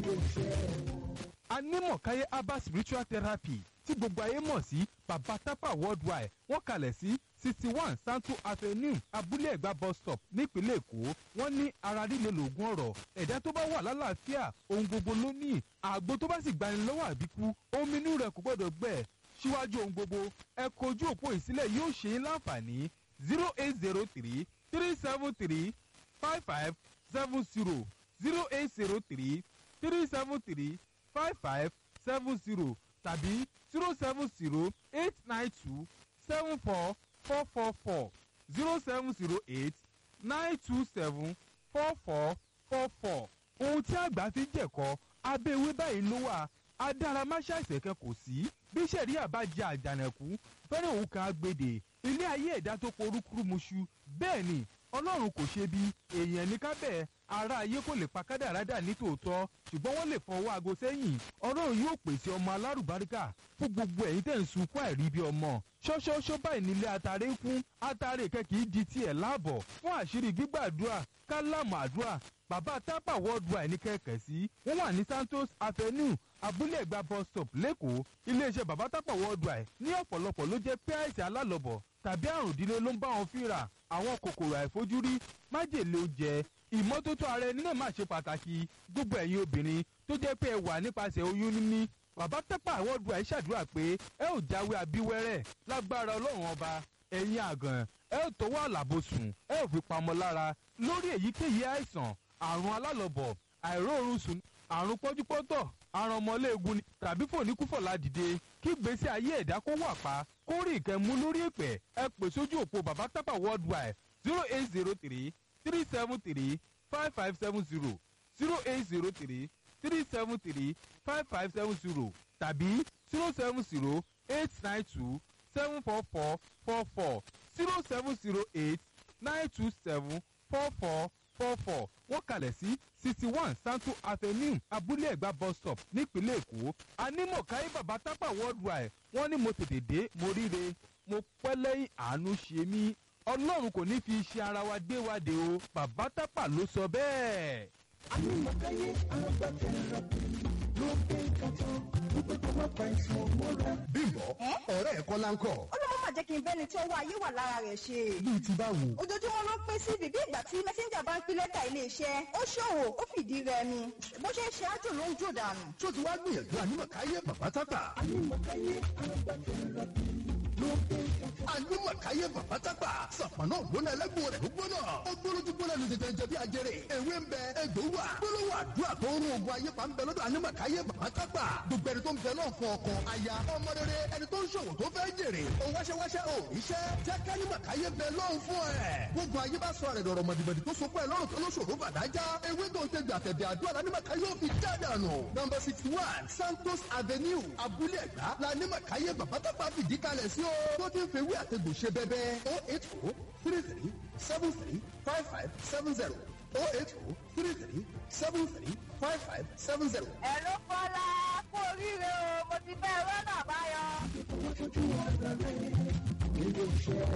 anímọ̀káyé herbal spiritual therapy tí gbogbo ayé mọ̀ sí baba tapa worldwide wọ́n kalẹ̀ sí sixty one santo avenue abúlé ẹ̀gbá bus stop nípínlẹ̀ èkó wọ́n ní ara líle lògùn ọ̀rọ̀ ẹ̀dá tó bá wà lálàáfíà ohun gbogbo ló ní àgbo tó bá sì gbani lọ́wọ́ àbíkú omi inú rẹ̀ kò gbọ́dọ̀ gbẹ síwájú ohun gbogbo ẹ kojú òpó ìsílẹ̀ yóò ṣe é láǹfààní zero eight zero three three seven three five five seven zero zero eight zero three three seven three five five seven zero tàbí zero seven zero eight nine two seven four four four four zero seven zero eight nine two seven four four four four. ohun tí àgbà fi jẹ̀kọ́ abẹ́ ewé báyìí ló wà adáramáṣá ìṣẹ̀kẹ́ kò sí bí sẹ̀ríà bá jẹ àjànàkú fẹ́rẹ̀ òun kan agbèdè ilé ayé ẹ̀dá tó porúkúrú muṣu bẹ́ẹ̀ ni ọlọ́run kò ṣe bí èèyàn ní kábẹ́ ara ayé kò lè pa kádàrádà ní tòótọ́ ṣùgbọ́n wọ́n lè fọwọ́ aago sẹ́yìn ọlọ́run yóò pèsè ọmọ alárùbáríkà fún gbogbo ẹ̀yin tẹ̀ ń sunkún àìrí bí ọmọ ṣọ́ṣọ́ṣọ́ báyìí nílé atare ń kún atare kẹ́kì í di tiẹ̀ láàbọ̀ fún àṣírí gbígbàdúrà kálámù àdúrà bàbá tápà worldwide ní kẹ̀kẹ́ sí wọ́n wà ní santos avenue abúlé ẹ̀gbá bus stop lẹ́kọ̀ọ́ iléeṣẹ́ bàbá tápà worldwide ní ọ̀pọ̀lọpọ̀ ló jẹ́ pé àìsàn alálọ̀bọ̀ tàbí àrùn ìdílé ló ń bá wọn fínra àwọn kòkòrò àìfojúrí májèlé oúnjẹ ìmọ́tótó ara ẹni náà máa ṣe pàtàkì gbogbo ẹ̀yin obìnrin tó jẹ́ pé ẹ wà nípasẹ̀ oyún níní bàbá tápà worldwide ṣàdúrà pé ẹ ò jáwé abíwẹ́rẹ́ lágbára ọlọ́run ọba ẹ̀yin àgàn ẹ ò tọwọ́ àlàbò sùn ẹ ò fi pamọ́ lára lórí èyíkéyìí àìsàn àrùn alálọ̀bọ̀ àìróorun sùn àrùn pọ́júpọ́tọ̀ àrùn ọmọléegun ni tàbí fòníkúfọ̀lá dìde kí gbèsè ayé ẹ̀dá kó wà pa kó rí ìkẹ́mú lórí ìpẹ́ ẹ pè sójú òpó bàbá tápà worldwide zero eight zero three three seven three five five seven zero zero eight zero three three seven three five five seven zero tàbí zero seven zero eight nine two seven four four four four zero seven zero eight nine two seven four four four four wọ́n kalẹ̀ sí sixty one santo avenue abúlé ẹ̀gbá bus stop nípínlẹ̀ èkó anímọ̀káyé bàbá tápà worldwide wọ́n ní mo tètè dé mo ríre mo pẹ́ lẹ́yìn àánú ṣe mí ọlọ́run kò ní fi iṣẹ́ ara wa dé wa dé o bàbá tápà ló sọ bẹ́ẹ̀. anímọ̀káyé agbátẹrẹ ló gbé kàtó wípé kó má pa ìṣòro mọ́ra. bímbọ ọ̀rẹ́ ẹ̀ kọ́lá ń kọ́ ó ló má jẹ́ kí n bẹ́ni tí ọwọ́ ayé wà lára rẹ̀ ṣe. bíi ti báwo. ojoojúmọ́ ló pín sí bíbí ìgbà tí mẹ́sẹ́ńjà bá ń pín lẹ́tà iléeṣẹ́ ó ṣòwò ó fìdí rẹmi bó ṣe ń ṣe ájò ló ń jò dànù. tó ti wá gbìyànjú anímọ̀káyé bàbá tápà. anímọ̀káyé agbátẹrẹ ló gbé kàtó. anímọ̀káyé bàbá tápà. sàpànà ògbóná ẹlẹ́gbọ̀n rẹ̀ ló gbóná. ó gbóná tó gbóná ní tètè jẹ bí ajẹrè. ewé ń bẹ egbò wà. gbólóhùn àdúrà tó ń rún ogun ayé pa ń bẹ lọ́dọ̀ anímọ̀káyé bàbá tápà. gbogbo ẹni tó ń bẹ náà fún ọkọ aya ọmọ rere ẹni tó ń ṣòwò tó fẹ́ jèrè. ó wáṣẹ́wáṣẹ́ ò iṣẹ́ jẹ́ kánímọ̀káyé bẹ lọ́hùn fún ẹ̀. gbogbo ayé bá sọ rẹ̀ dọ̀rọ̀ mọ̀dìmọ̀dì tó so fún ẹ lọ́rùn tó ló ṣòro bàdájá. ewé tó ń tẹ̀gbẹ̀ àtẹ̀bẹ̀ àdúrà lánímọ̀káyé ò fi já dànù. nọmba sixty one santos avenue abúlé ẹ̀gbá lánímọ̀káyé bàbá tápà fìdí kalẹ̀ sí o. tó ti ń fewé àtẹ̀gbò ṣe bẹ́bẹ́ o eight o three three seven three five five seven zero o eight o three three seven three five five seven zero. ẹ ló kọ́lá kú oríire o mo ti fẹ́ rọ́nà àbáyọ. Ìfowópamọ́ ojú ọ̀dọ́ rẹ̀ nílé iṣẹ́